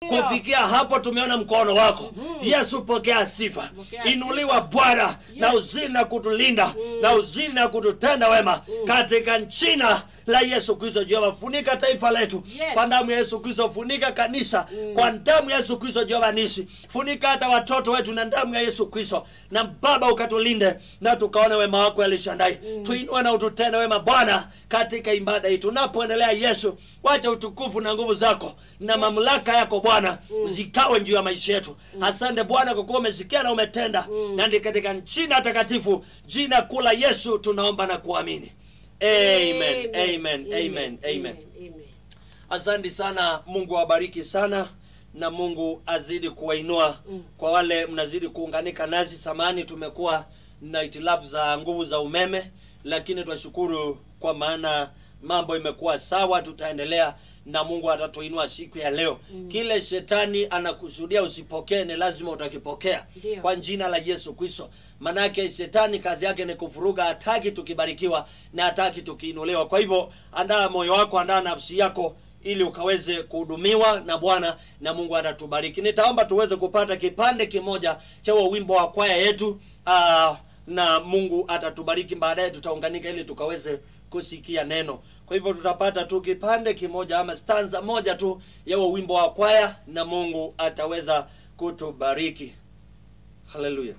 Ndiyo. kufikia hapo tumeona mkono wako yesu pokea sifa Pokea inuliwa bwana na uzidi na kutulinda na uzidi na kututenda wema katika jina la yesu kristo jehova funika taifa letu Yes. kwa damu ya yesu kristo funika kanisa kwa damu ya yesu kristo jehova nisi funika hata watoto wetu na damu ya yesu kristo na baba ukatulinde na tukaone wema wako alishandai tuinue na ututende wema bwana katika ibada hii tunapoendelea yesu wacha utukufu na nguvu zako na mamlaka yako bwana zikawe juu ya maisha yetu asante bwana kwa kuwa umesikia na umetenda na ndi katika jina takatifu jina kula yesu tunaomba na kuamini amen amen amen amen amen. asante sana mungu awabariki sana na mungu azidi kuwainua Mm. kwa wale mnazidi kuunganika nasi samani tumekuwa na itilafu za nguvu za umeme lakini twashukuru kwa maana mambo imekuwa sawa tutaendelea na mungu atatuinua siku ya leo mm. kile shetani anakusudia usipokee ni lazima utakipokea Ndio. kwa jina la yesu kristo manake shetani kazi yake ni kufuruga hataki tukibarikiwa na hataki tukiinuliwa kwa hivyo andaa moyo wako andaa nafsi yako ili ukaweze kuhudumiwa na bwana na mungu atatubariki nitaomba tuweze kupata kipande kimoja cha huo wimbo wa kwaya yetu uh, na mungu atatubariki baadaye tutaunganika ili tukaweze kusikia neno kwa hivyo tutapata tu kipande kimoja ama stanza moja tu ya huo wimbo wa kwaya na mungu ataweza kutubariki haleluya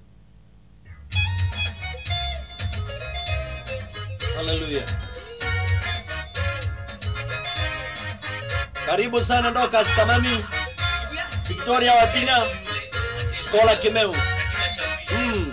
haleluya karibu sana ndokas kamami victoria watina skola kimeu Mm.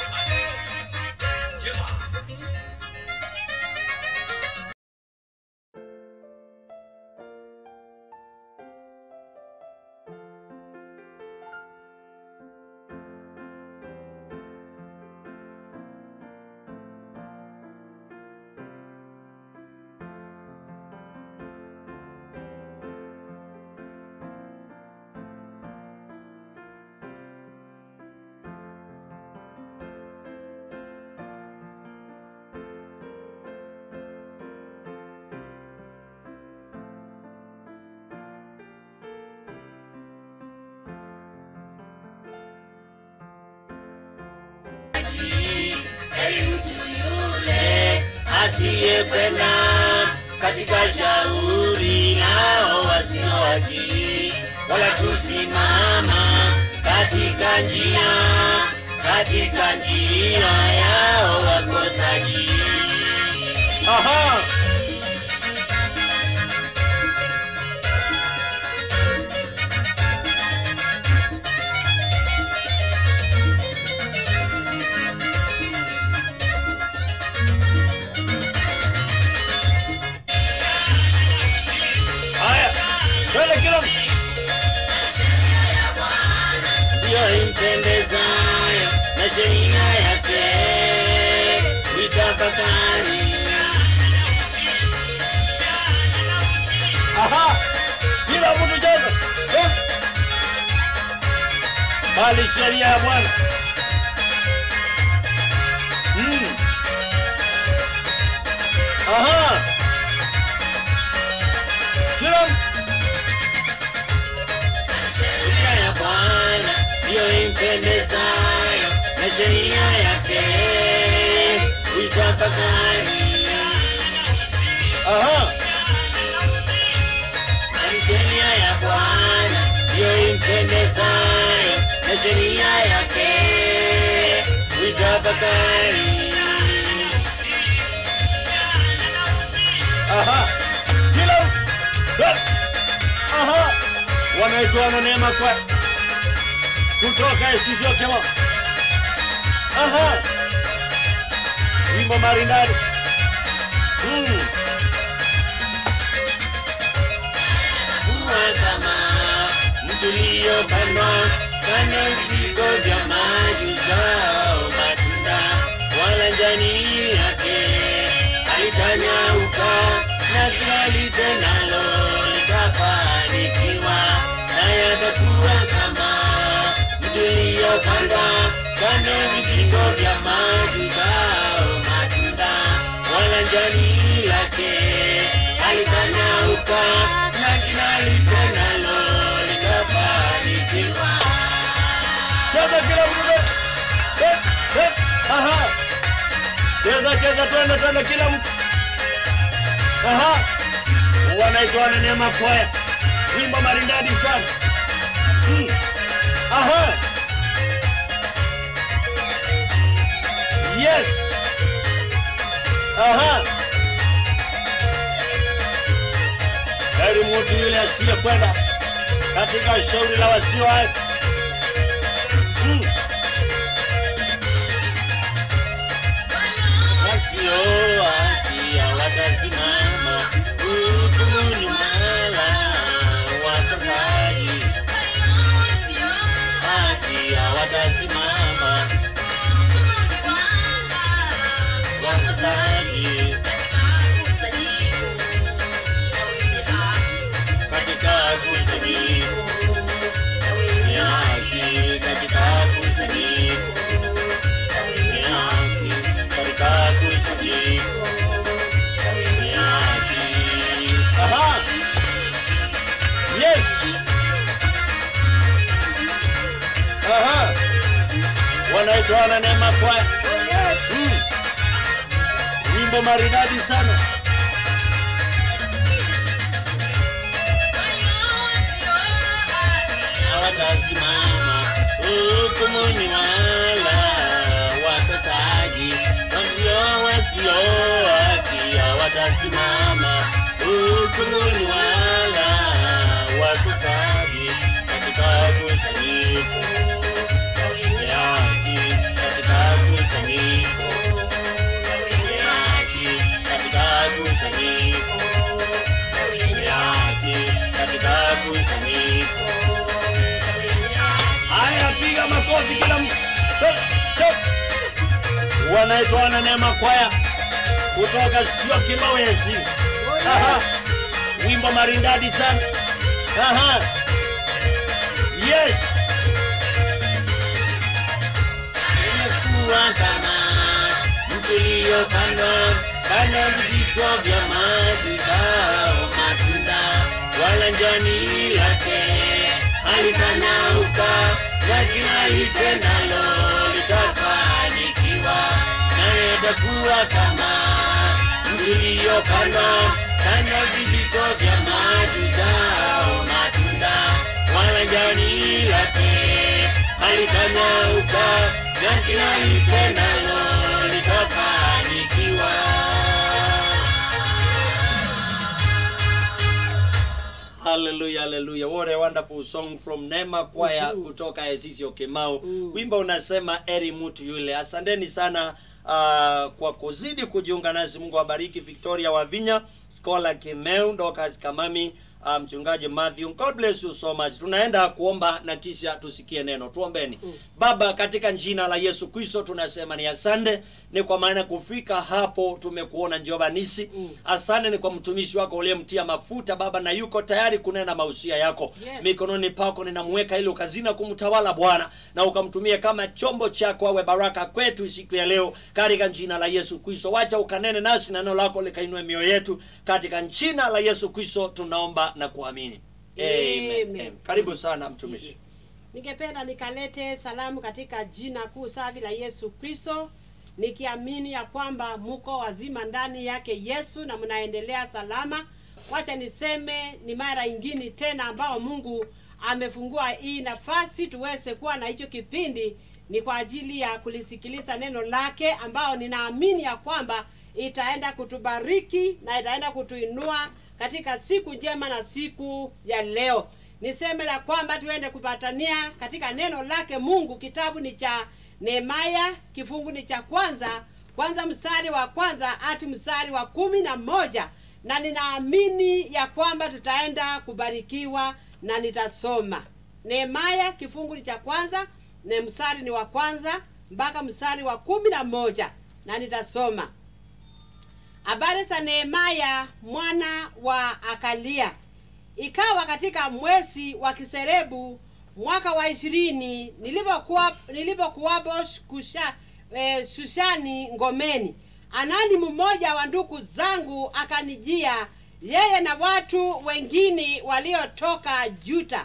heri mtu yule asiyekwenda katika shauri nao wasio haki, wala kusimama katika njia katika njia yao wakosaji. Aha. Haya, twende kila mtu. ndiyo impendezayo na sheria yake uitafakari. Aha. Kila mtu cheza. Eh. Bali sheria ya Bwana. Mm. Aha. Kila mtu. sheria ya Bwana ndiyo impendezayo na sheria yake uitafakari. Aha. Na sheria ya Bwana ndiyo impendezayo na sheria yake uitafakari. Aha. Kila mtu. Eh. Aha. Wanaitwa na neema kwa kutoka Esizio Kemo. Aha. Wimbo maridadi. Mm. kuwa kama mtuliyopandwa kando vito vya maji zao matunda, wala jani yake halitanyauka, na kila litendalo litafanikiwa, na yatakuwa kama mtuliyopandwa kando vijito vya maji zao matunda, wala jani lake halitanyauka, na kila litendalo litafanikiwa. cheza kila mtu Eh, eh, aha cheza cheza twende twende kila mtu aha wanaitwa wana neema kwaya wimbo maridadi sana hmm. aha yes aha heri mtu yule asiyekwenda katika shauri la wasio haki hmm. wasio haki hawatasimama hukumuni wala watasaji haki hawatasimama watasaji katika kusanyiko ni haki katika kusanyiko ni haki katika kusanyiko ni haki Aha. Yes. Aha. Wanaitwa wana neema kwaya. Mm. Wimbo maridadi sana. hawatasimama hukumuni wala wakosaji walio wasio haki hawatasimama hukumuni wala wakosaji katika kusanyiko wenye haki katika kusanyiko wenye haki katika kusanyiko wenye haki katika kusanyiko Haya, piga makofi kila mtu. Stop, stop. Wanaitwa wana neema kwaya kutoka sio Kimawezi. Aha. Wimbo maridadi sana. Aha. Yes. imekuwa kama mtu iliyopandwa kando ya vijito vya maji zao matunda wala njani lake halitanauka na kila litendalo litafanikiwa naye atakuwa kama mtu iliyopandwa kando ya vijito vya maji zao matunda wala njani lake halitanyauka na kila litendalo litafanikiwa. Hallelujah, hallelujah. What a wonderful song from Neema Choir kutoka Asisi Okemau. Wimbo unasema eri mtu yule. Asanteni sana uh, kwa kuzidi kujiunga nasi. Mungu awabariki. Victoria Wavinya, Scholar Kimeu, Dorcas Kamami, uh, mchungaji Matthew. God bless you so much. Tunaenda kuomba na kisha tusikie neno. Tuombeni. Baba, katika jina la Yesu Kristo tunasema ni asante, ni kwa maana kufika hapo tumekuona Jehova nisi. Asante ni kwa mtumishi wako uliyemtia mafuta Baba, na yuko tayari kunena mausia yako Yes. mikononi pako ninamweka ili ukazina kumtawala Bwana na ukamtumie kama chombo chako awe baraka kwetu siku ya leo katika jina la Yesu Kristo. Wacha ukanene nasi na neno lako likainue mioyo yetu katika jina la Yesu Kristo tunaomba na kuamini. Amen. Amen. Amen. Karibu sana mtumishi. Ningependa nikalete salamu katika jina kuu safi la Yesu Kristo, nikiamini ya kwamba muko wazima ndani yake Yesu na mnaendelea salama. Wacha niseme ni mara ingine tena ambao Mungu amefungua hii nafasi tuweze kuwa na hicho kipindi, ni kwa ajili ya kulisikiliza neno lake, ambao ninaamini ya kwamba itaenda kutubariki na itaenda kutuinua katika siku njema na siku ya leo niseme la kwamba tuende kupatania katika neno lake mungu kitabu ni cha nehemaya kifungu ni cha kwanza kwanza mstari wa kwanza hati mstari wa kumi na moja na ninaamini ya kwamba tutaenda kubarikiwa na nitasoma nehemaya kifungu ni cha kwanza na mstari ni wa kwanza mpaka mstari wa kumi na moja na nitasoma habari za nehemaya mwana wa akalia ikawa katika mwezi wa kiserebu mwaka wa ishirini nilipokuwa nilipokuwapo kusha, e, shushani ngomeni anani mmoja wa ndugu zangu akanijia yeye na watu wengine waliotoka juta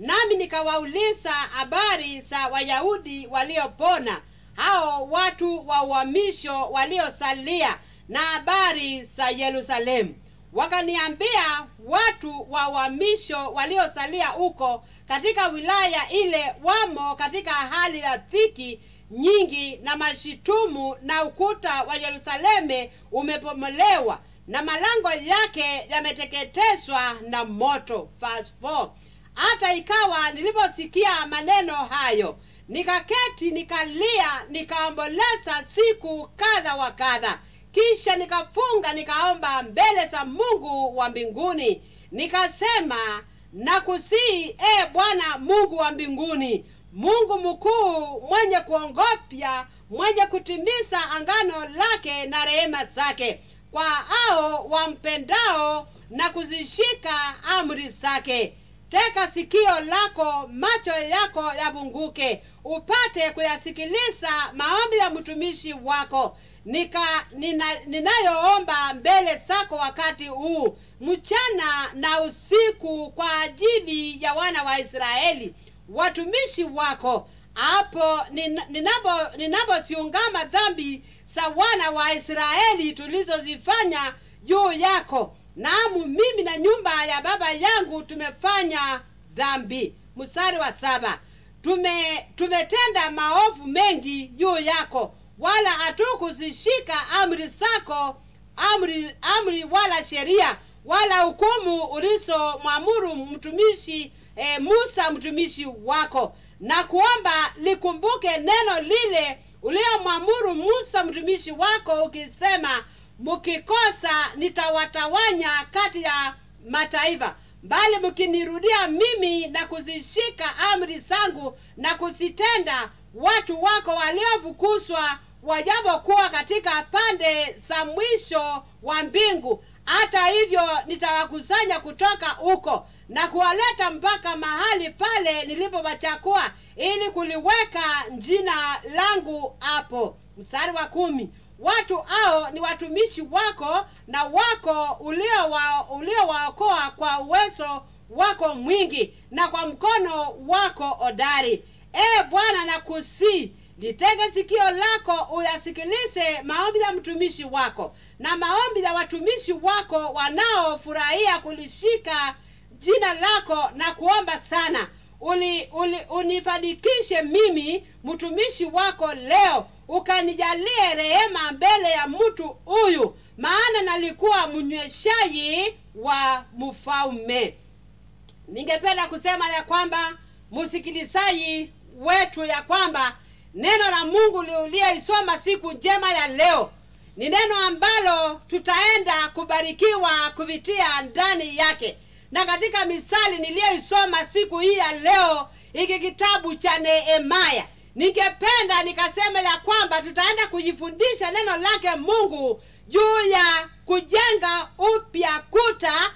nami nikawauliza habari za wayahudi waliopona hao watu wa uhamisho waliosalia na habari za yerusalemu wakaniambia watu wa uhamisho waliosalia huko katika wilaya ile wamo katika hali ya dhiki nyingi na mashitumu na ukuta wa yerusaleme umepomolewa na malango yake yameteketezwa na moto Verse 4. hata ikawa niliposikia maneno hayo nikaketi nikalia nikaomboleza siku kadha wa kadha kisha nikafunga nikaomba mbele za mungu wa mbinguni nikasema nakusii e bwana mungu wa mbinguni mungu mkuu mwenye kuongopya mwenye kutimiza angano lake na rehema zake kwa hao wampendao na kuzishika amri zake teka sikio lako macho yako yabunguke upate kuyasikiliza maombi ya mtumishi wako nika nina, ninayoomba mbele zako wakati huu mchana na usiku kwa ajili ya wana wa israeli watumishi wako hapo nin- ninapo ninaposiungama dhambi za wana wa israeli tulizozifanya juu yako naamu mimi na nyumba ya baba yangu tumefanya dhambi mstari wa saba tume tumetenda maovu mengi juu yako wala hatukuzishika amri zako amri amri wala sheria wala hukumu ulizomwamuru mtumishi e, musa mtumishi wako na kuomba likumbuke neno lile uliomwamuru musa mtumishi wako ukisema mkikosa nitawatawanya kati ya mataifa bali mkinirudia mimi na kuzishika amri zangu na kuzitenda watu wako waliofukuzwa wajapokuwa katika pande za mwisho wa mbingu hata hivyo nitawakusanya kutoka huko na kuwaleta mpaka mahali pale nilipowachakua ili kuliweka jina langu hapo mstari wa kumi watu hao ni watumishi wako na wako uliowaokoa ulio uliowaokoa kwa uwezo wako mwingi na kwa mkono wako hodari e bwana na kusii litege sikio lako uyasikilize maombi ya mtumishi wako na maombi ya watumishi wako wanaofurahia kulishika jina lako na kuomba sana uli, uli, unifanikishe mimi mtumishi wako leo ukanijalie rehema mbele ya mtu huyu maana nalikuwa mnyweshaji wa mfalme ningependa kusema ya kwamba msikilizaji wetu ya kwamba neno la mungu uliyeisoma siku njema ya leo ni neno ambalo tutaenda kubarikiwa kupitia ndani yake na katika misali niliyoisoma siku hii ya leo hiki kitabu cha nehemaya ningependa nikasema ya kwamba tutaenda kujifundisha neno lake mungu juu ya kujenga upya kuta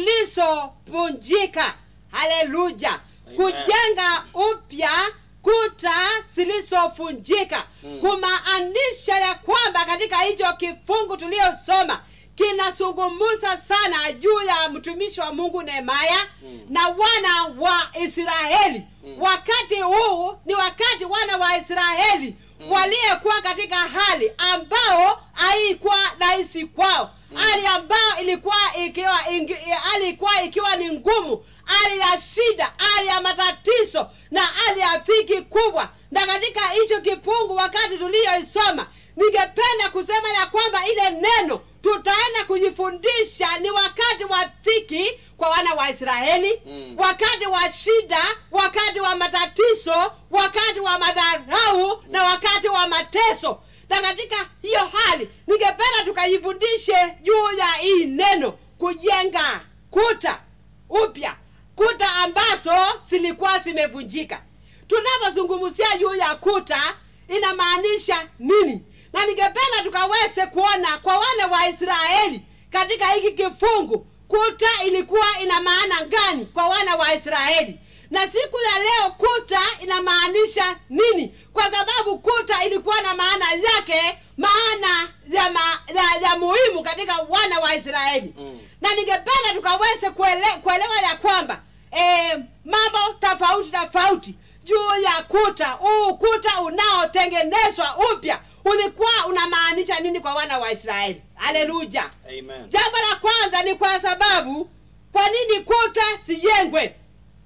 zilizopunjika haleluya Amen. kujenga upya kuta zilizofunjika Mm. kumaanisha ya kwamba katika hicho kifungu tuliyosoma kinazungumza sana juu ya mtumishi wa mungu nehemaya Mm. na wana wa israeli Mm. wakati huu ni wakati wana wa israeli Mm. waliyekuwa katika hali ambao haikuwa rahisi kwao hali ambayo ilikuwa ikiwa ingi, hali ilikuwa ikiwa ni ngumu hali ya shida hali ya matatizo na hali ya dhiki kubwa na katika hicho kifungu wakati tuliyoisoma ningependa kusema ya kwamba ile neno tutaenda kujifundisha ni wakati wa dhiki kwa wana wa israeli Mm. wakati wa shida wakati wa matatizo wakati wa madharau na wakati wa mateso na katika hiyo hali ningependa tukajifundishe juu ya hii neno kujenga kuta upya kuta ambazo zilikuwa zimevunjika tunapozungumzia juu ya kuta inamaanisha nini na ningependa tukaweze kuona kwa wana wa israeli katika hiki kifungu kuta ilikuwa ina maana gani kwa wana wa israeli na siku ya leo kuta inamaanisha nini kwa sababu kuta ilikuwa na maana yake maana ya, ma, ya, ya muhimu katika wana wa israeli Mm. na ningependa tukaweze kuele, kuelewa ya kwamba e, mambo tofauti tofauti juu ya kuta huu kuta unaotengenezwa upya ulikuwa unamaanisha nini kwa wana wa israeli haleluya Amen. jambo la kwanza ni kwa sababu kwa nini kuta sijengwe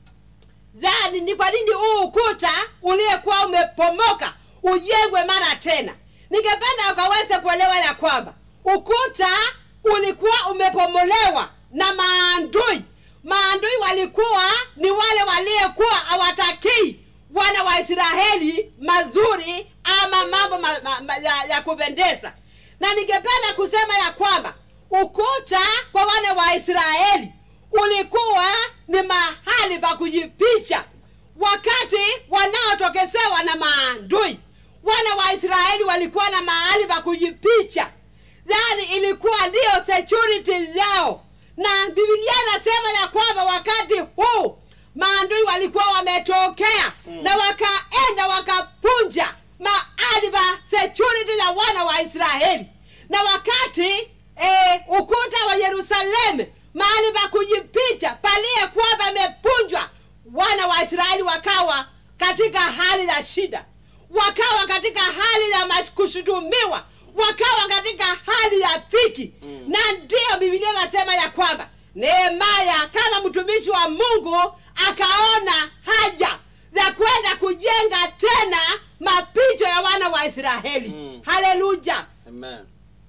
dhani ni kwa nini huu ukuta uliyekuwa umepomoka ujengwe mara tena ningependa ukaweze kuelewa ya kwamba ukuta ulikuwa umepomolewa na maandui maandui walikuwa ni wale waliyekuwa hawatakii wana wa israeli mazuri ama mambo ma, ma, ma, ya, ya kupendeza na ningependa kusema ya kwamba ukuta kwa wana wa israeli ulikuwa ni mahali pa kujipicha wakati wanaotokesewa na maandui wana wa israeli walikuwa na mahali pa kujipicha yani ilikuwa ndiyo security yao na bibilia inasema ya kwamba wakati huu maandui walikuwa wametokea mm. na wakaenda wakapunja mahali pa security ya wana wa israeli na wakati eh, ukuta wa yerusalemu mahali pa kujipicha paliyekuwa pamepunjwa wana wa israeli wakawa katika hali ya shida wakawa katika hali ya mas- kushutumiwa wakawa katika hali ya dhiki mm. na ndiyo bibilia inasema ya kwamba nehemaya kama mtumishi wa mungu akaona haja za kwenda kujenga tena mapicho ya wana wa israeli Mm. haleluya Amen.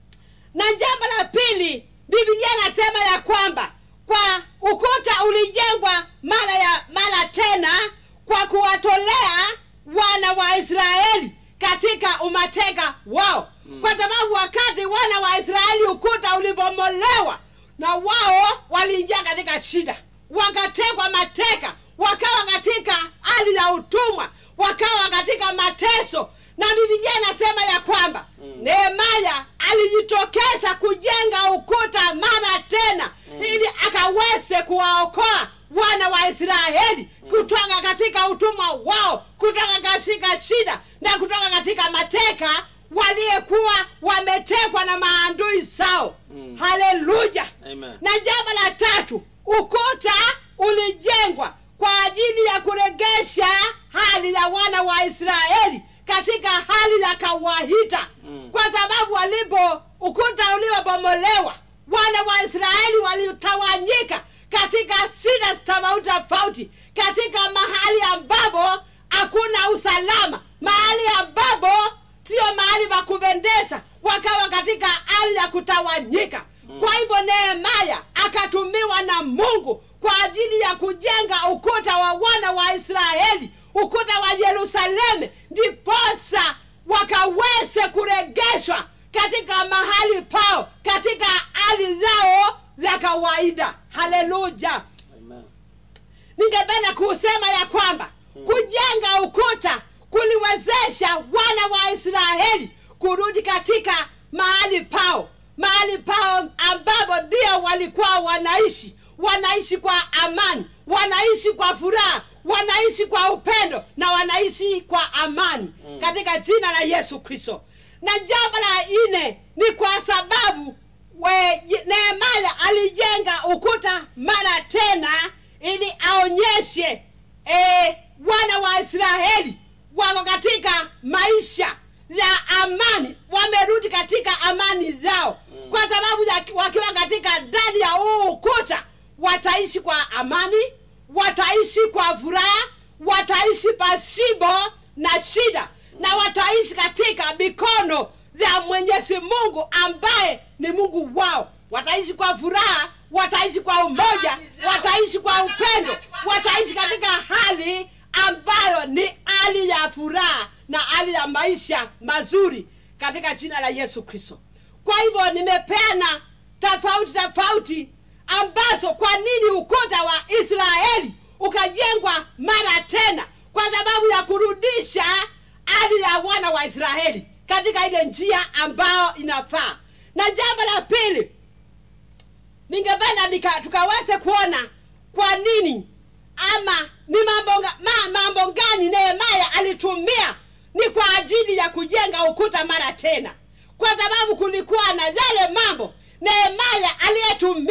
na jambo la pili bibilia inasema ya kwamba kwa ukuta ulijengwa mara ya mara tena kwa kuwatolea wana wa israeli katika umateka wao mm. kwa sababu wakati wana wa israeli ukuta ulipomolewa na wao waliingia katika shida wakatekwa mateka wakawa katika hali ya utumwa wakawa katika mateso na bibilia inasema ya kwamba mm. nehemaya alijitokeza kujenga ukuta mara tena mm. ili akaweze kuwaokoa wana wa israeli mm. kutoka katika utumwa wao kutoka katika shida na kutoka katika mateka waliyekuwa wametekwa na maandui zao Mm. haleluya Amen. na jambo la tatu ukuta ulijengwa kwa ajili ya kuregesha hali ya wana wa israeli katika hali ya kawaida Mm. kwa sababu walipo ukuta uliobomolewa wana wa israeli walitawanyika katika shida tofauti tofauti katika mahali ambapo hakuna usalama mahali ambapo sio mahali pa kupendeza wakawa katika hali ya kutawanyika mm. kwa hivyo nehemaya akatumiwa na mungu kwa ajili ya kujenga ukuta wa wana wa israeli ukuta wa yerusalemu ndiposa wakaweze kuregeshwa katika mahali pao katika hali zao za kawaida haleluya Amen. ningependa kusema ya kwamba kujenga ukuta kuliwezesha wana wa israeli kurudi katika mahali pao mahali pao ambapo ndio walikuwa wanaishi wanaishi kwa amani wanaishi kwa furaha wanaishi kwa upendo na wanaishi kwa amani mm. katika jina la yesu kristo na jambo la nne ni kwa sababu we- nehemaya alijenga ukuta mara tena ili aonyeshe e, wana wa israeli wako katika maisha ya amani wamerudi katika amani zao mm. kwa sababu ya, wakiwa katika ndani ya huu ukuta wataishi kwa amani wataishi kwa furaha wataishi pasipo na shida na wataishi katika mikono ya mwenyezi mungu ambaye ni mungu wao wataishi kwa furaha wataishi kwa umoja wataishi kwa upendo wataishi katika hali ambayo ni hali ya furaha na hali ya maisha mazuri katika jina la yesu kristo kwa hivyo nimepeana tofauti tofauti ambazo kwa nini ukuta wa israeli ukajengwa mara tena kwa sababu ya kurudisha hali ya wana wa israeli katika ile njia ambayo inafaa na jambo la pili ningependa nika- tukaweze kuona kwa nini ama ni mambo, nga- ma, mambo gani nehemaya alitumia ni kwa ajili ya kujenga ukuta mara tena kwa sababu kulikuwa na yale mambo nehemaya aliyetumia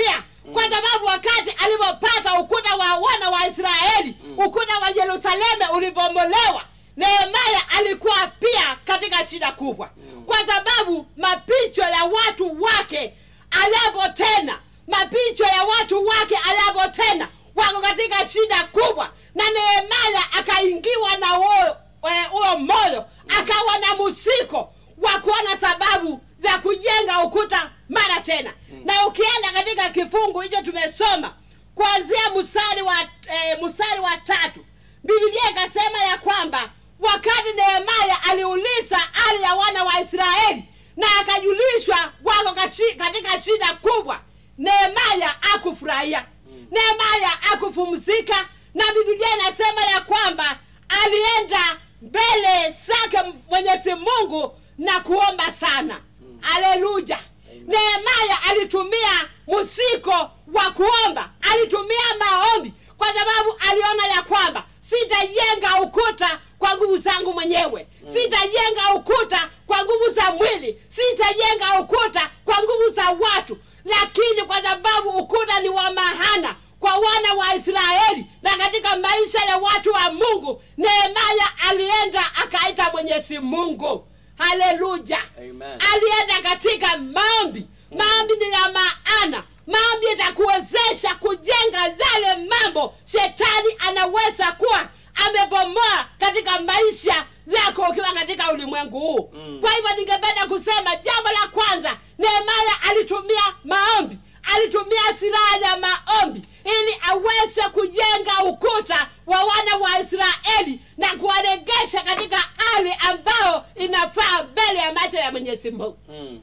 kwa sababu wakati alipopata ukuta wa wana wa israeli ukuta wa yerusalemu ulipomolewa nehemaya alikuwa pia katika shida kubwa kwa sababu mapicho ya watu wake ayapo tena mapicho ya watu wake ayapo tena wako katika shida kubwa na nehemaya akaingiwa na huo eh, huo moyo akawa na musiko wa kuona sababu za kujenga ukuta mara tena na ukienda katika kifungu hicho tumesoma kuanzia mstari wa eh, mstari wa tatu biblia ikasema ya kwamba wakati nehemaya aliuliza hali ya wana wa israeli na akajulishwa wako kachi- katika shida kubwa nehemaya akufurahia nehemaya akupumzika na biblia inasema ya kwamba alienda mbele zake mwenyezi mungu na kuomba sana haleluya nehemaya alitumia musiko wa kuomba alitumia maombi kwa sababu aliona ya kwamba sitajenga ukuta kwa nguvu zangu mwenyewe sitajenga ukuta kwa nguvu za mwili sitajenga ukuta kwa nguvu za watu lakini kwa sababu ukuta ni wa mahana kwa wana wa israeli na katika maisha ya watu wa mungu nehemaya alienda akaita mwenyezi mungu haleluya Amen. alienda katika maombi maombi ni ya maana maombi itakuwezesha kujenga yale mambo shetani anaweza kuwa amebomoa katika maisha yako ukiwa katika ulimwengu huu Mm. kwa hivyo ningependa kusema jambo la kwanza nehemaya alitumia maombi alitumia silaha ya maombi ili aweze kujenga ukuta wa wana wa israeli na kuwaregesha katika hali ambayo inafaa mbele ya macho ya mwenyezi mungu Mm.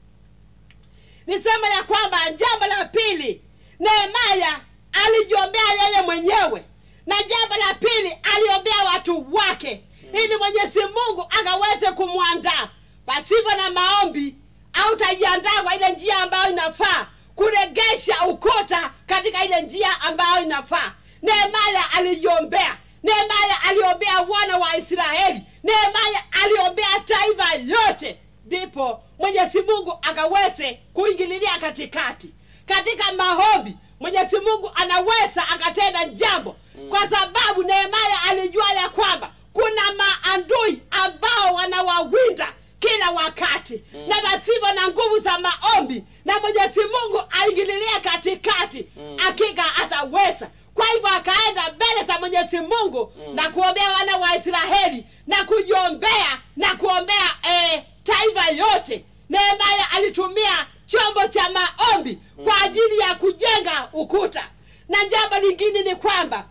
nisema ya kwamba jambo la pili nehemaya alijiombea yeye mwenyewe na jambo la pili aliombea watu wake ili mwenyezi mungu akaweze kumwandaa pasipo na maombi autajiandaa kwa ile njia ambayo inafaa kuregesha ukuta katika ile njia ambayo inafaa nehemaya alijiombea nehemaya aliombea wana wa israeli nehemaya aliombea taifa yote ndipo mwenyezi mungu akaweze kuingililia katikati katika maombi mwenyezi mungu anaweza akatenda jambo kwa sababu nehemaya alijua ya kwamba kuna maandui ambao wanawawinda kila wakati mm. na pasipo na nguvu za maombi na mwenyezi mungu aingililie katikati Mm. hakika ataweza kwa hivyo akaenda mbele za mwenyezi mungu Mm. na kuombea wana wa israeli na kujiombea na kuombea eh, taifa yote nehemaya alitumia chombo cha maombi kwa ajili ya kujenga ukuta na jambo lingine ni kwamba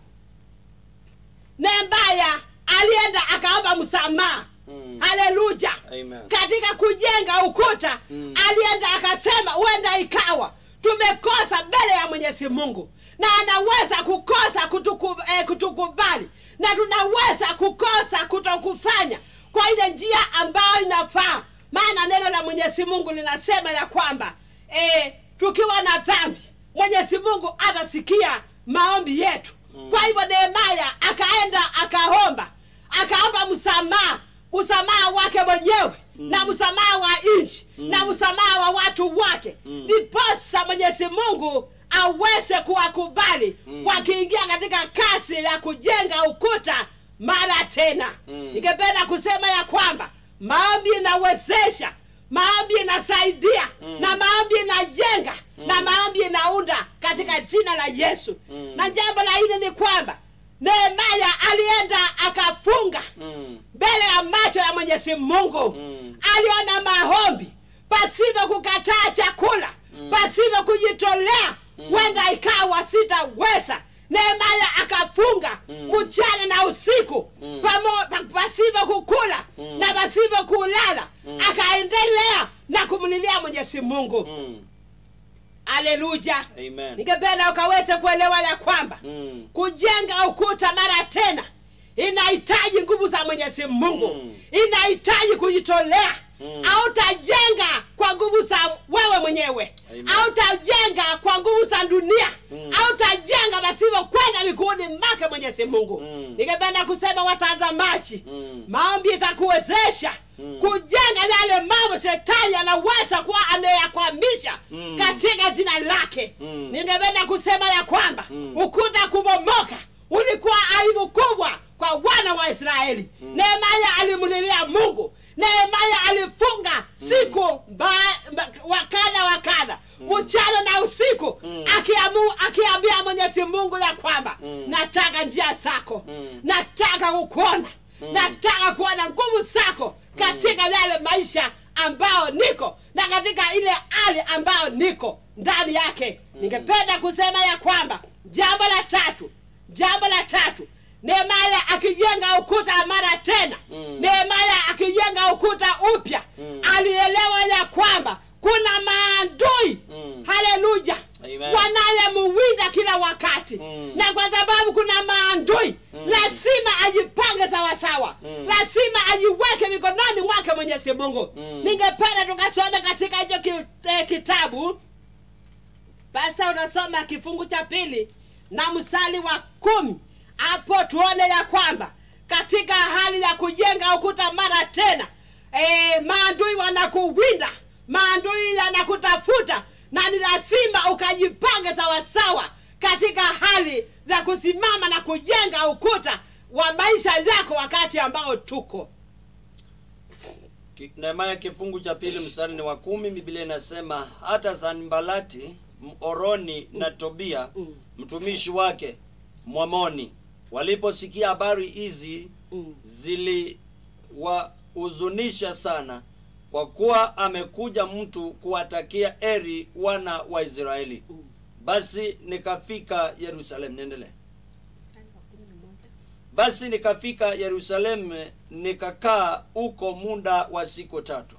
nehemaya alienda akaomba msamaha Mm. haleluya Amen. katika kujenga ukuta Mm. alienda akasema huenda ikawa tumekosa mbele ya mwenyezi mungu na anaweza kukosa kutuku, eh, kutukubali na tunaweza kukosa kutokufanya kwa ile njia ambayo inafaa maana neno la mwenyezi mungu linasema ya kwamba eh, tukiwa na dhambi mwenyezi mungu atasikia maombi yetu Mm. kwa hivyo nehemaya akaenda akaomba akaomba msamaha msamaha wake mwenyewe Mm. na msamaha wa nchi Mm. na msamaha wa watu wake Mm. ndiposa mwenyezi mungu aweze kuwakubali Mm. wakiingia katika kasi ya kujenga ukuta mara tena Mm. ningependa kusema ya kwamba maombi inawezesha maombi inasaidia Mm. na maombi inajenga Mm. na maombi inaunda katika jina la yesu Mm. na jambo la hili ni kwamba nehemaya alienda akafunga Mm. mbele ya macho ya mwenyezi mungu Mm. aliona maombi pasipo kukataa chakula Mm. pasipo kujitolea Mm. huenda ikawa sitaweza nehemaya akafunga Mm. mchana na usiku Mm. pamo- pa- pasipo kukula Mm. na pasipo kulala Mm. akaendelea na kumlilia mwenyezi mungu Mm. aleluya Amen. ningependa ukaweze kuelewa ya kwamba Mm. kujenga ukuta mara tena inahitaji nguvu za mwenyezi mungu Mm. inahitaji kujitolea Mm. hautajenga kwa nguvu za wewe mwenyewe Amen. hautajenga kwa nguvu za dunia Mm. hautajenga basivyo kwenda miguuni make mwenyezi mungu Mm. ningependa kusema watazamaji Mm. maombi itakuwezesha Mm. kujenga yale mambo shetani anaweza kuwa ameyakwamisha Mm. katika jina lake Mm. ningependa kusema ya kwamba Mm. ukuta kubomoka ulikuwa aibu kubwa kwa wana wa israeli nehemaya alimlilia mungu nehemaya alifunga siku ba- ba- wa kadha wa kadha mchana na usiku Mm. akiamu akiambia mwenyezi mungu ya kwamba Mm. nataka njia zako Mm. nataka kukuona Mm. nataka kuona nguvu zako katika yale maisha ambayo niko na katika ile hali ambayo niko ndani yake ningependa kusema ya kwamba jambo la tatu jambo la tatu nehemaya akijenga ukuta mara tena Mm. nehemaya akijenga ukuta upya Mm. alielewa ya kwamba kuna maandui Mm. haleluya Amen. wanayemuwinda kila wakati Mm. na kwa sababu kuna maandui Mm. lazima ajipange sawasawa Mm. lazima ajiweke mikononi mwake mwenyezi mungu Mm. ningependa tukasome katika hicho ki, eh, kitabu pasta unasoma kifungu cha pili na msali wa kumi hapo tuone ya kwamba katika hali ya kujenga ukuta mara tena e, maandui wanakuwinda maandui yanakutafuta na ni lazima ukajipange sawasawa katika hali za kusimama na kujenga ukuta wa maisha yako wakati ambao tuko Ki- Nehemia kifungu cha pili mstari ni wa kumi Biblia inasema hata Sanbalati Moroni na Tobia Mm. mtumishi wake Mwamoni waliposikia habari hizi mm. ziliwahuzunisha sana kwa kuwa amekuja mtu kuwatakia eri wana wa Israeli. Mm. Basi nikafika Yerusalemu. Niendelee. Basi nikafika Yerusalemu nikakaa huko muda wa siku tatu.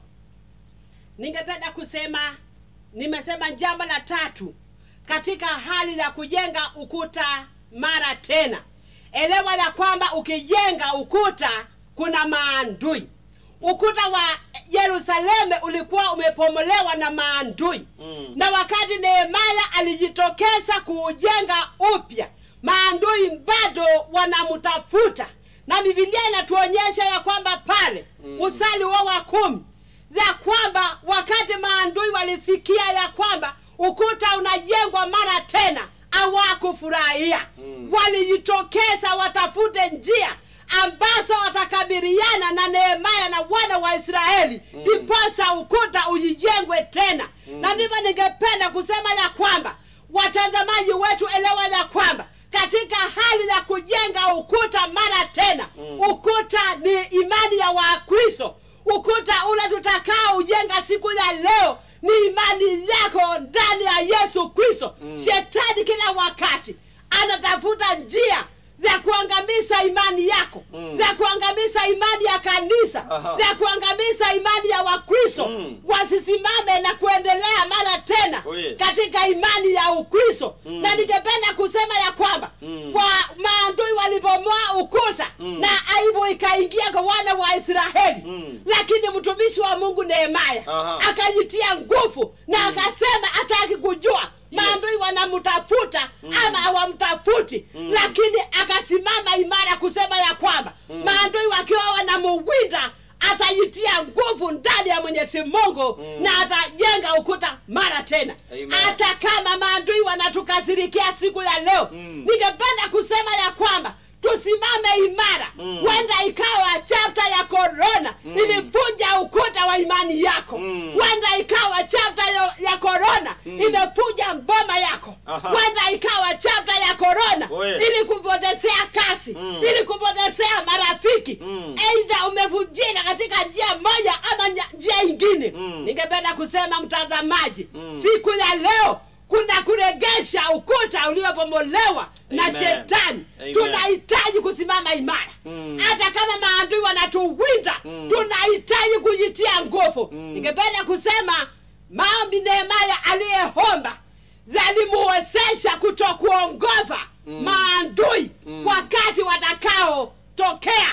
ningependa kusema nimesema jambo la tatu katika hali ya kujenga ukuta mara tena elewa ya kwamba ukijenga ukuta kuna maandui ukuta wa yerusalemu ulikuwa umepomolewa na maandui Mm. na wakati nehemaya alijitokeza kuujenga upya maandui bado wanamtafuta na bibilia inatuonyesha ya kwamba pale Mm. usali wa wa kumi ya kwamba wakati maandui walisikia ya kwamba ukuta unajengwa mara tena hawakufurahia Mm. walijitokeza watafute njia ambazo watakabiliana na nehemaya na wana wa israeli Mm. ndiposa ukuta ujijengwe tena Mm. na ndivyo ningependa kusema ya kwamba watazamaji wetu elewa ya kwamba katika hali ya kujenga ukuta mara tena Mm. ukuta ni imani ya wakristo ukuta ule tutakao ujenga siku ya leo ni imani yako ndani ya yesu kristo Mm. shetani kila wakati anatafuta njia za kuangamiza imani yako Mm. za kuangamiza imani ya kanisa Aha. za kuangamiza imani ya wakristo Mm. wasisimame na kuendelea mara tena Oh, yes. katika imani ya ukristo Mm. na ningependa kusema ya kwamba Mm. wa maandui walipomoa ukuta Mm. na aibu ikaingia kwa wana wa israeli Mm. lakini mtumishi wa mungu nehemaya Aha. akajitia nguvu na Mm. akasema hataki kujua maandui wanamtafuta Mm. ama hawamtafuti Mm. lakini akasimama imara kusema ya kwamba Mm. maandui wakiwa wanamuwinda atajitia nguvu ndani ya mwenyezi mungu Mm. na atajenga ukuta mara tena Amen. hata kama maandui wanatukasirikia siku ya leo Mm. ningependa kusema ya kwamba tusimame imara Mm. huenda ikawa chapta ya korona Mm. ilivunja ukuta wa imani yako Mm. huenda ikawa chapta ya, ya korona Mm. imefunja mboma yako Aha. huenda ikawa chapta ya korona Oh, yes. ili kupotezea kasi Mm. ili kupotezea marafiki Mm. eidha umevunjika katika njia moja ama nya- njia ingine Mm. ningependa kusema mtazamaji Mm. siku ya leo kuna kuregesha ukuta uliobomolewa na Amen. shetani Amen. tunahitaji kusimama imara Mm. hata kama maadui wanatuwinda Mm. tunahitaji kujitia nguvu Mm. ningependa kusema maombi nehemaya aliyeomba yalimuwezesha kutokuongoza Mm. maandui Mm. wakati watakaotokea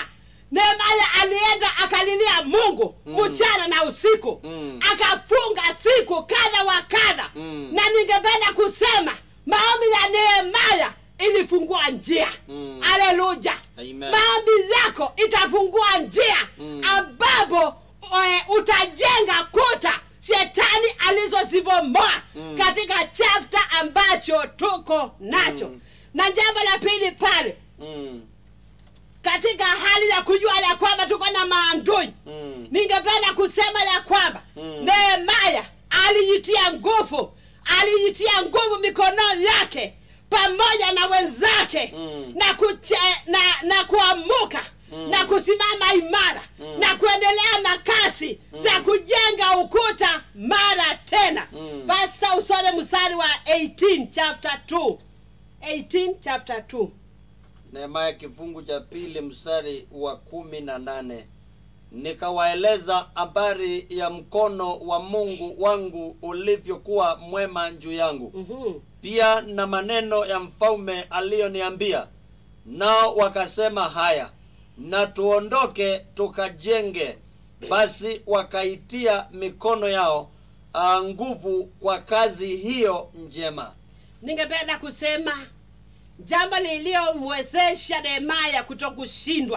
nehemaya alienda akalilia mungu mchana na usiku Mm. akafunga siku kadha wa kadha Mm. na ningependa kusema maombi ya nehemaya ilifungua njia Mm. haleluya Amen. maombi yako itafungua njia Mm. ambapo e, utajenga kuta shetani alizozibomoa Mm. katika chapta ambacho tuko nacho Mm. na jambo la pili pale Mm. katika hali ya kujua ya kwamba tuko na maandui Mm. ningependa kusema ya kwamba Mm. nehemaya alijitia nguvu alijitia nguvu mikono yake pamoja na wenzake Mm. na, kuche, na, na kuamuka Mm. na kusimama imara Mm. na kuendelea na kasi Mm. za kujenga ukuta mara tena Mm. pasta usome mstari wa 18 chapter 2 18 chapter 2 nehemaya kifungu cha pili mstari wa kumi na nane nikawaeleza habari ya mkono wa mungu wangu ulivyokuwa mwema juu yangu Mhm. pia na maneno ya mfalme aliyoniambia nao wakasema haya na tuondoke tukajenge basi wakaitia mikono yao ah, nguvu kwa kazi hiyo njema ningependa kusema jambo lililomwezesha nehemaya kutokushindwa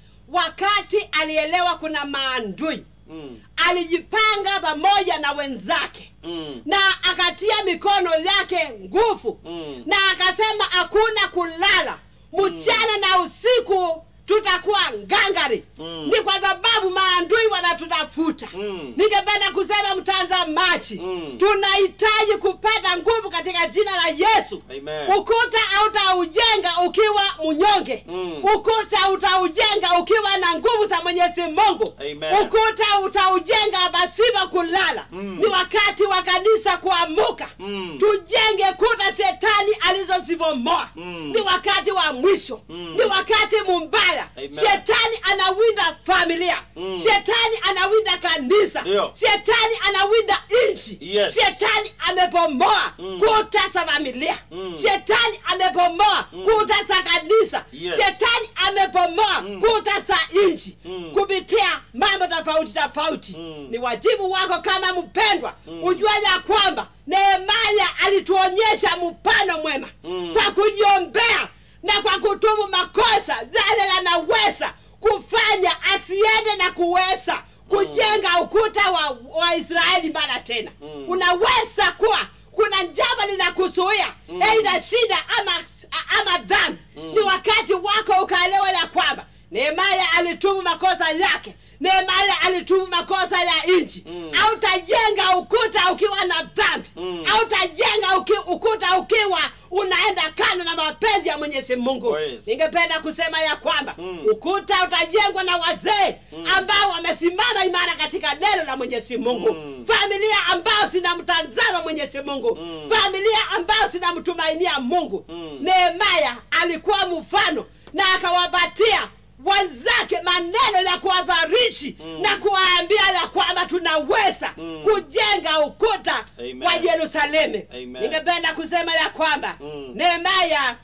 wakati alielewa kuna maandui mm, alijipanga pamoja na wenzake mm, na akatia mikono yake nguvu mm, na akasema hakuna kulala mchana na usiku tutakuwa ngangari Mm. ni kwa sababu maandui wanatutafuta Mm. ningependa kusema mtazamaji Mm. tunahitaji kupata nguvu katika jina la yesu Amen. ukuta hautaujenga ukiwa mnyonge Mm. ukuta utaujenga ukiwa na nguvu za mwenyezi mungu Amen. ukuta utaujenga pasipo kulala Mm. ni wakati wa kanisa kuamuka Mm. tujenge kuta shetani alizozibomoa Mm. ni wakati wa mwisho Mm. ni wakati mumbaya Amen. shetani anawinda familia Mm. shetani anawinda kanisa Ndio. shetani anawinda nchi Yes. shetani amebomoa Mm. kuta za familia Mm. shetani amebomoa kuta za kanisa Yes. shetani amebomoa Mm. kuta za nchi Mm. kupitia mambo tofauti tofauti Mm. ni wajibu wako kama mpendwa Mm. ujua ya kwamba nehemaya alituonyesha mpano mwema Mm. kwa kujiombea na kwa kutubu makosa yale yanaweza kufanya asiende na kuweza kujenga ukuta wa, wa israeli mara tena Mm. unaweza kuwa kuna jambo linakuzuia Mm. eidha shida ama, ama dhambi Mm. ni wakati wako ukaelewa ya kwamba nehemaya alitubu makosa yake nehemaya alitubu makosa ya nchi Mm. autajenga ukuta ukiwa na dhambi Mm. autajenga uki, ukuta ukiwa unaenda kando na mapenzi ya mwenyezi mungu Oh, yes. ningependa kusema ya kwamba Mm. ukuta utajengwa na wazee ambao wamesimama imara katika neno la mwenyezi mungu Mm. familia ambao zinamtazama mwenyezi mungu Mm. familia ambao zinamtumainia mungu Mm. nehemaya alikuwa mfano na akawapatia wenzake maneno ya kuwavarishi Mm. na kuwaambia ya kwamba tunaweza Mm. kujenga ukuta Amen. wa yerusalemu Amen. ningependa kusema ya kwamba Mm. nehemaya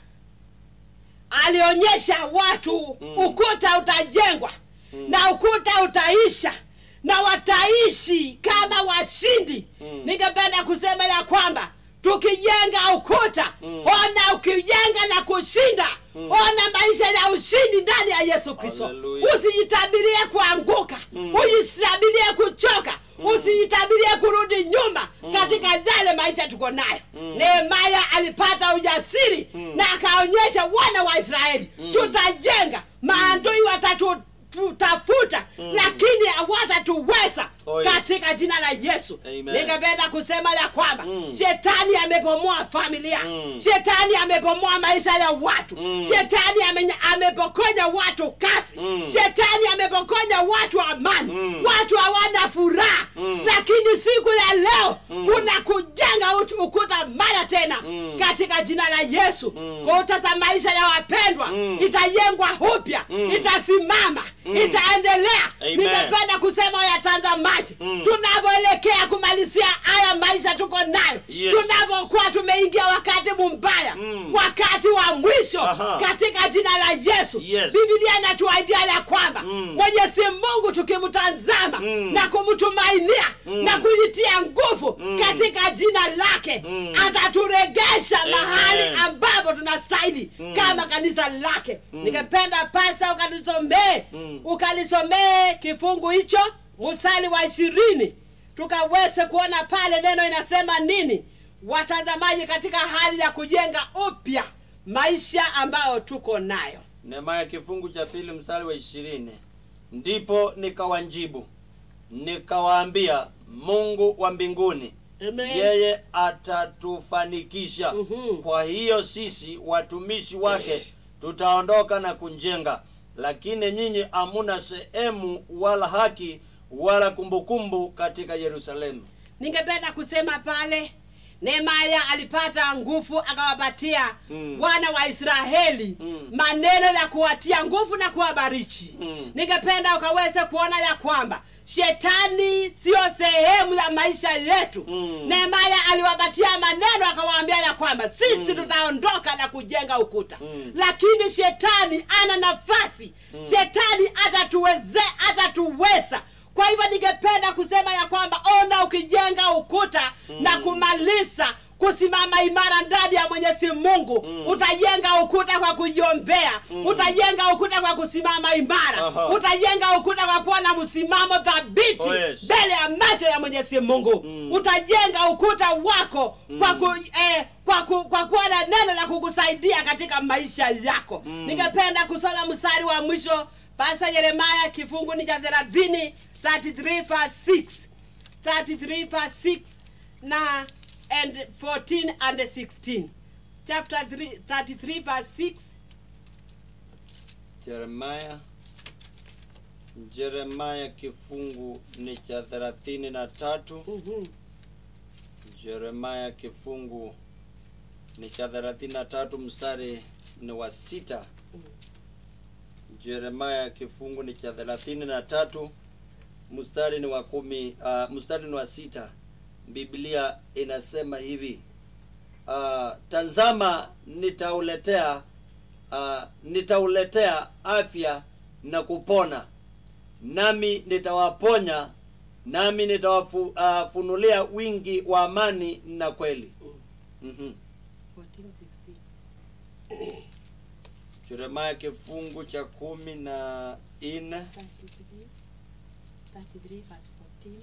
alionyesha watu Mm. ukuta utajengwa Mm. na ukuta utaisha na wataishi kama washindi Mm. ningependa kusema ya kwamba tukijenga ukuta Mm. ona ukijenga na kushinda Mm. ona maisha ya ushindi ndani ya yesu kristo Hallelujah. usijitabirie kuanguka Mm. usijitabirie kuchoka usijitabirie kurudi nyuma Mm. katika yale maisha tuko nayo Mm. nehemaya alipata ujasiri Mm. na akaonyesha wana wa israeli Mm. tutajenga maandui watatutafuta Mm. lakini hawatatuweza Oh, yes. katika jina la yesu Amen. ningependa kusema ya kwamba Mm. shetani amebomoa familia Mm. shetani amebomoa maisha ya watu Mm. shetani ame, amepokonya watu kazi Mm. shetani amepokonya watu amani Mm. watu hawana furaha Mm. lakini siku ya leo Mm. kuna kujenga ut- ukuta mara tena Mm. katika jina la yesu Mm. kuta za maisha ya wapendwa Mm. itajengwa upya Mm. itasimama Mm. itaendelea Amen. ningependa kusema yatazamaji Mm. tunavyoelekea kumalizia haya maisha tuko nayo Yes. tunavyokuwa tumeingia wakati mbaya Mm. wakati wa mwisho Aha. katika jina la yesu Yes. bibilia inatuaidia ya kwamba Mm. mwenyezi mungu tukimtazama Mm. na kumtumainia Mm. na kujitia nguvu Mm. katika jina lake Mm. ataturegesha Amen. mahali ambapo tunastahili Mm. kama kanisa lake Mm. ningependa pasta ukalisomee Mm. ukalisomee kifungu hicho msali wa ishirini tukaweze kuona pale neno inasema nini watazamaji katika hali ya kujenga upya maisha ambayo tuko nayo nehemaya kifungu cha pili mstari wa ishirini ndipo nikawanjibu nikawaambia mungu wa mbinguni Amen. yeye atatufanikisha Mhm. kwa hiyo sisi watumishi wake tutaondoka na kunjenga lakini nyinyi hamuna sehemu wala haki wala kumbukumbu katika yerusalemu ningependa kusema pale nehemaya alipata nguvu akawapatia Mm. wana wa israeli Mm. maneno ya kuwatia nguvu na kuwabariki Mm. ningependa ukaweze kuona ya kwamba shetani siyo sehemu ya maisha yetu Mm. nehemaya aliwapatia maneno akawaambia ya kwamba sisi Mm. tutaondoka na kujenga ukuta Mm. lakini shetani ana nafasi Mm. shetani atatuweze atatuweza kwa hivyo ningependa kusema ya kwamba ona ukijenga ukuta Mm. na kumaliza kusimama imara ndani ya mwenyezi mungu Mm. utajenga ukuta kwa kujiombea Mm. utajenga ukuta kwa kusimama imara Aha. utajenga ukuta kwa kuwa na msimamo thabiti Oh, yes. mbele ya macho ya mwenyezi mungu Mm. utajenga ukuta wako kwa Mm. ku, eh, kwa, ku, kwa kuwa na neno la kukusaidia katika maisha yako Mm. ningependa kusoma mstari wa mwisho pasa yeremaya kifungu ni cha thelathini 33 verse 6 33 verse 6 na and 14 and 16 chapter 3, 33 verse 6 jeremaya jeremaya kifungu ni cha thelathini na tatu Mhm. jeremaya kifungu ni cha thelathini na tatu mstari ni wa sita jeremaya kifungu ni cha thelathini na tatu mstari ni wa kumi uh, mstari ni wa sita biblia inasema hivi uh, tazama nitauletea uh, nitauletea afya na nami nitawaponya nami nitawafunulia uh, wingi wa amani na kweli mm-hmm. 14, 16. jeremaya kifungu cha kumi na nne 33, 33 verse 14.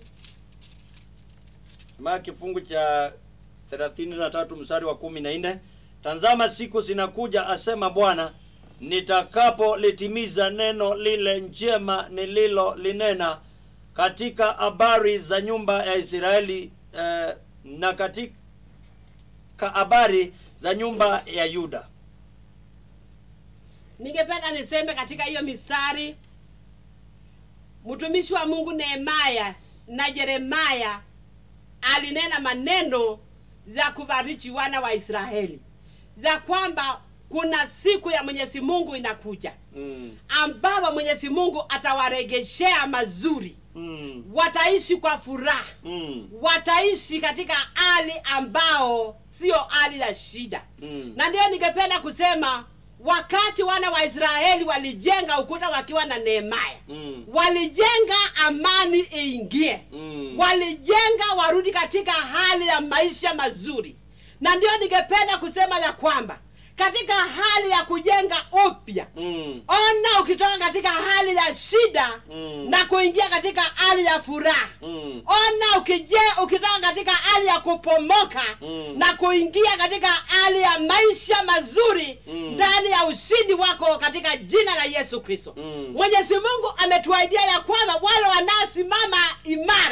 maa kifungu cha thelathini na tatu mstari wa kumi na nne tazama siku zinakuja asema bwana nitakapolitimiza neno lile njema nililolinena katika habari za nyumba ya israeli eh, na katika habari za nyumba ya yuda ningependa niseme katika hiyo mistari mtumishi wa mungu nehemaya na yeremaya alinena maneno ya kubariki wana wa israeli ya kwamba kuna siku ya mwenyezi mungu inakuja mm. ambapo mwenyezi mungu atawaregeshea mazuri Mm. wataishi kwa furaha Mm. wataishi katika hali ambao sio hali ya shida Mm. na ndiyo ningependa kusema wakati wana wa israeli walijenga ukuta wakiwa na nehemaya Mm. walijenga amani iingie Mm. walijenga warudi katika hali ya maisha mazuri na ndiyo ningependa kusema ya kwamba katika hali ya kujenga upya Mm. ona ukitoka katika hali ya shida Mm. na kuingia katika hali ya furaha Mm. ona ukije ukitoka katika hali ya kupomoka Mm. na kuingia katika hali ya maisha mazuri Mm. ndani ya ushindi wako katika jina la yesu kristo Mm. mwenyezi mungu ametuaidia ya kwamba wale wanaosimama imara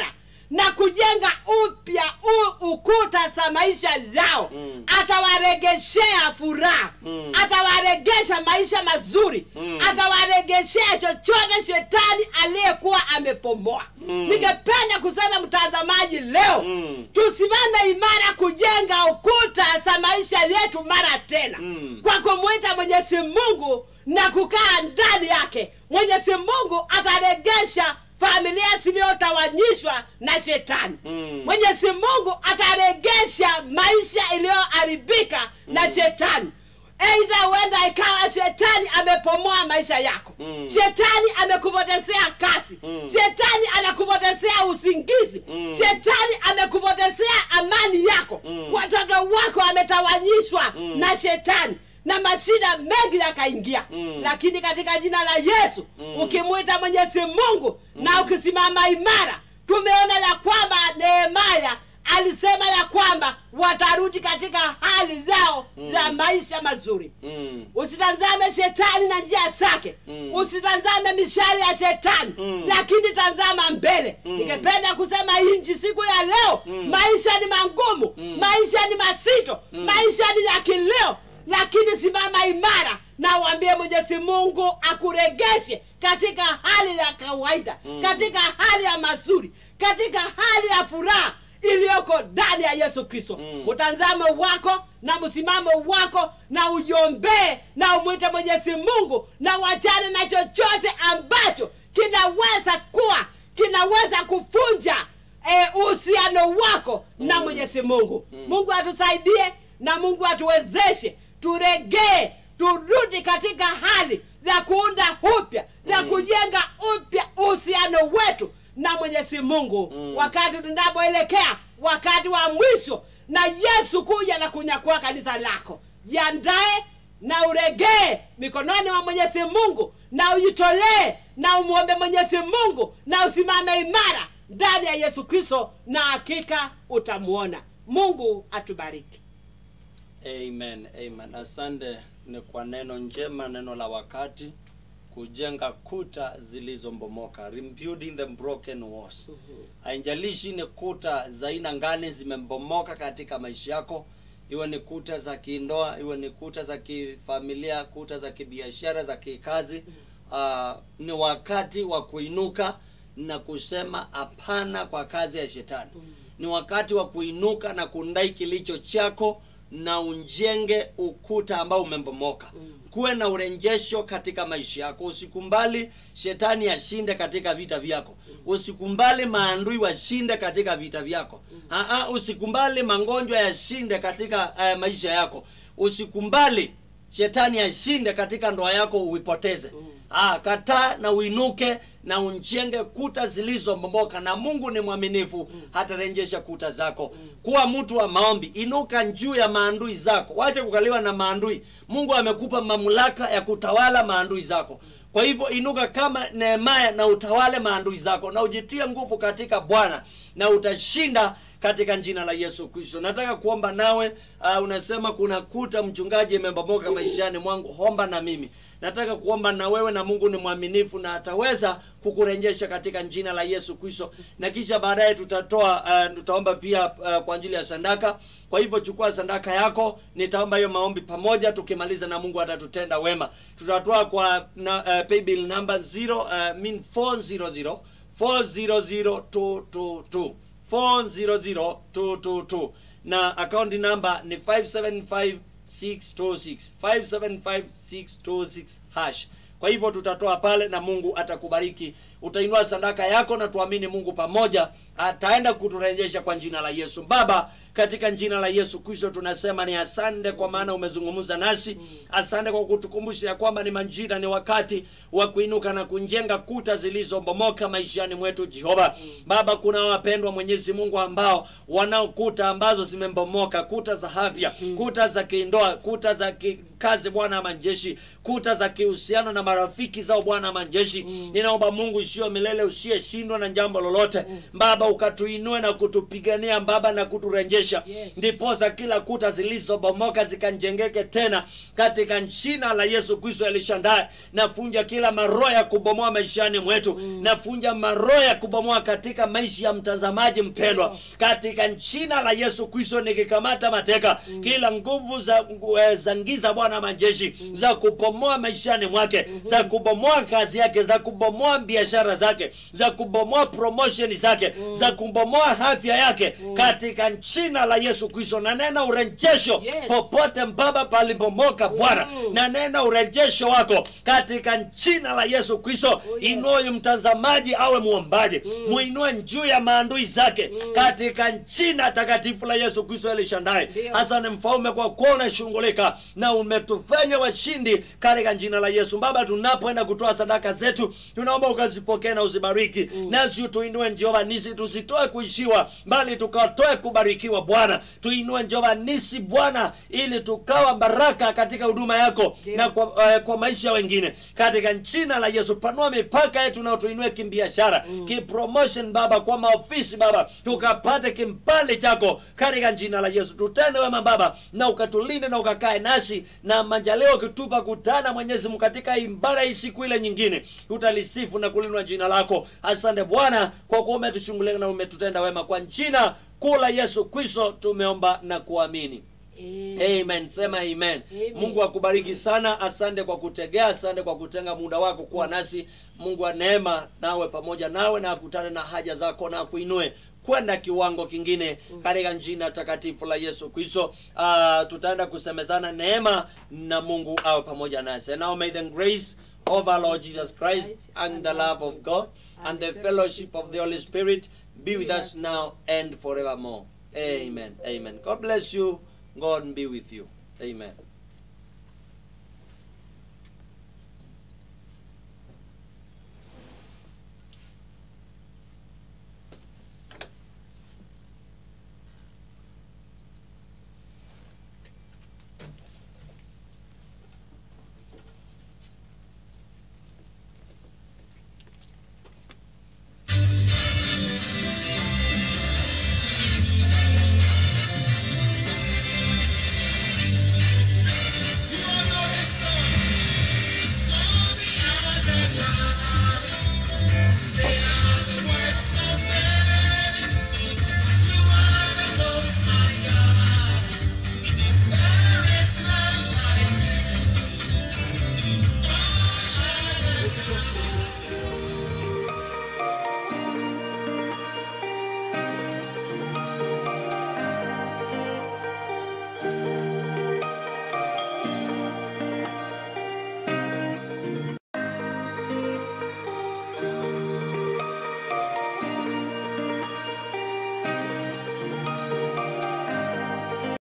na kujenga upya u- ukuta za maisha yao Mm. atawaregeshea furaha Mm. atawaregesha maisha mazuri Mm. atawaregeshea chochote shetani aliyekuwa amepomoa Mm. ningependa kusema mtazamaji leo Mm. tusimame imara kujenga ukuta za maisha yetu mara tena Mm. kwa kumwita mwenyezi mungu na kukaa ndani yake mwenyezi mungu ataregesha familia ziliyotawanyishwa na shetani Mm. mwenyezi mungu ataregesha maisha iliyoharibika na shetani eidha huenda ikawa shetani amepomoa maisha yako Mm. shetani amekupotezea kazi Mm. shetani anakupotezea usingizi Mm. shetani amekupotezea amani yako Mm. watoto wako wametawanyishwa Mm. na shetani na mashida mengi yakaingia Mm. lakini katika jina la yesu Mm. ukimwita mwenyezi mungu na ukisimama imara tumeona ya kwamba nehemaya alisema ya kwamba watarudi katika hali zao Mm. za maisha mazuri Mm. usitazame shetani na njia zake Mm. usitazame mishari ya shetani Mm. lakini tazama mbele Mm. ningependa kusema inji siku ya leo Mm. maisha ni mangumu Mm. maisha ni mazito Mm. maisha ni ya kileo lakini simama imara na uambie mwenyezi mungu akuregeshe katika hali ya kawaida Mm. katika hali ya mazuri katika hali ya furaha iliyoko ndani ya yesu kristo Mm. mtazamo wako na msimamo wako na uyombee na umwite mwenyezi mungu na wachane na chochote ambacho kinaweza kuwa kinaweza kufunja eh, uhusiano wako na Mm. mwenyezi mungu Mm. mungu atusaidie na mungu atuwezeshe turegee turudi katika hali za kuunda upya za Mm. kujenga upya uhusiano wetu na mwenyezi mungu Mm. wakati tunapoelekea wakati wa mwisho na yesu kuja na kunyakua kanisa lako jiandae na uregee mikononi mwa mwenyezi mungu na ujitolee na umwombe mwenyezi mungu na usimame imara ndani ya yesu kristo na hakika utamwona mungu atubariki Amen, amen. Asante ni kwa neno njema, neno la wakati, kujenga kuta zilizombomoka, rebuilding the broken walls. Haijalishi ni kuta za aina gani zimembomoka katika maisha yako, iwe ni kuta za kindoa, iwe ni kuta za kifamilia, kuta za kibiashara, za kikazi. Uh, ni wakati wa kuinuka na kusema hapana kwa kazi ya shetani. Ni wakati wa kuinuka na kundai kilicho chako na unjenge ukuta ambao umembomoka kuwe na urejesho katika maisha yako usikumbali shetani ashinde katika vita vyako usikumbali maandui washinde katika vita vyako Aa, usikumbali magonjwa yashinde katika uh, maisha yako usikumbali shetani ashinde katika ndoa yako uipoteze Ah, kataa na uinuke na unjenge kuta zilizombomoka na mungu ni mwaminifu hatarejesha kuta zako kuwa mtu wa maombi inuka juu ya maandui zako wache kukaliwa na maandui mungu amekupa mamlaka ya kutawala maandui zako kwa hivyo inuka kama nehemaya na utawale maandui zako na ujitie nguvu katika bwana na utashinda katika jina la yesu kristo nataka kuomba nawe uh, unasema kuna kuta mchungaji imebomoka maishani mwangu homba na mimi nataka kuomba na wewe na mungu ni mwaminifu na ataweza kukurejesha katika jina la yesu kristo na kisha baadaye tutatoa uh, tutaomba pia uh, kwa ajili ya sandaka kwa hivyo chukua sandaka yako nitaomba hiyo maombi pamoja tukimaliza na mungu atatutenda wema tutatoa kwa na, uh, paybill number 0 uh, mean 400 400222 400222 na akaunti namba ni 575626 575626 hash kwa hivyo tutatoa pale na mungu atakubariki utainua sadaka yako na tuamini mungu pamoja ataenda kuturejesha kwa jina la yesu baba katika jina la yesu kristo tunasema ni asante kwa maana umezungumza nasi asante kwa kutukumbusha ya kwamba ni majira ni wakati wa kuinuka na kunjenga kuta zilizobomoka maishani mwetu jehova baba kuna wapendwa mwenyezi mungu ambao wanao kuta ambazo zimembomoka kuta za afya kuta za kindoa kuta za ki, kazi bwana wa majeshi kuta za kihusiano na marafiki zao bwana wa majeshi ninaomba mungu isiyo milele usiyeshindwa na jambo lolote baba ukatuinue na kutupigania baba na kuturejesha Yes. ndiposa kila kuta zilizobomoka zikanjengeke tena katika jina la yesu kristo alishandaye nafunja kila maroho ya kubomoa maishani mwetu nafunja maroho ya kubomoa katika maisha ya mtazamaji mpendwa katika jina la yesu kristo nikikamata mateka kila nguvu za, ngu- eh, za ngiza bwana majeshi za kubomoa maishani mwake za kubomoa kazi yake za kubomoa biashara zake za kubomoa promotion zake za kubomoa afya yake katika jina la yesu kristo na nena urejesho Yes. popote mbaba palipomoka bwana Mm. na nena urejesho wako katika jina la yesu kristo Oh, yes. inue huyu mtazamaji awe muombaji muinue juu ya maandui zake katika jina takatifu la yesu kristo elishandaye Ndio. hasa ni mfalme kwa kuwa unashughulika na umetufanya washindi katika jina la yesu baba tunapoenda kutoa sadaka zetu tunaomba ukazipokee na uzibariki nasi tuinue njehova nisi tusitoe kuishiwa bali tukatoe kubarikiwa bwana tuinue njehova nisi bwana ili tukawa baraka katika huduma yako Ndio. na kwa, eh, kwa maisha wengine katika jina la yesu panua mipaka yetu na tuinue kimbiashara kipromotion baba kwa maofisi baba tukapate kimpali chako katika jina la yesu tutende wema baba na ukatulinde na ukakae nasi na majaleo ukitupa kutana mwenyezi mungu katika ibada hii siku ile nyingine tutalisifu na kulinua jina lako asante bwana kwa kuwa umetushungulika na umetutenda wema kwa jina kuu la yesu kristo tumeomba na kuamini Amen. amen sema amen. Amen. mungu akubariki sana asante kwa kutegea asante kwa kutenga muda wako kuwa nasi mungu wa neema nawe pamoja nawe na akutane na haja zako na akuinue kwenda kiwango kingine katika jina takatifu la yesu kristo uh, tutaenda kusemezana neema na mungu awe pamoja nasi and now may the grace of our lord jesus christ and the love of god and the fellowship of the holy spirit be with us now and forevermore amen amen god bless you god be with you amen